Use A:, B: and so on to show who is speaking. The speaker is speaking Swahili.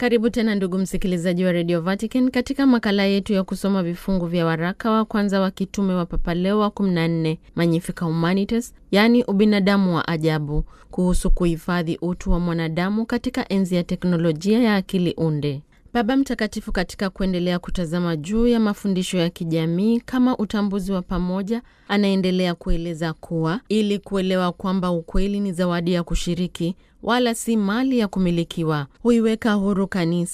A: Karibu tena ndugu msikilizaji wa Radio Vatican katika makala yetu ya kusoma vifungu vya waraka wa kwanza wa kitume wa Papa Leo wa 14 Magnificat Humanitas, yaani ubinadamu wa ajabu, kuhusu kuhifadhi utu wa mwanadamu katika enzi ya teknolojia ya akili unde. Baba Mtakatifu katika kuendelea kutazama juu ya mafundisho ya kijamii kama utambuzi wa pamoja, anaendelea kueleza kuwa ili kuelewa kwamba ukweli ni zawadi ya kushiriki wala si mali ya kumilikiwa, huiweka huru kanisa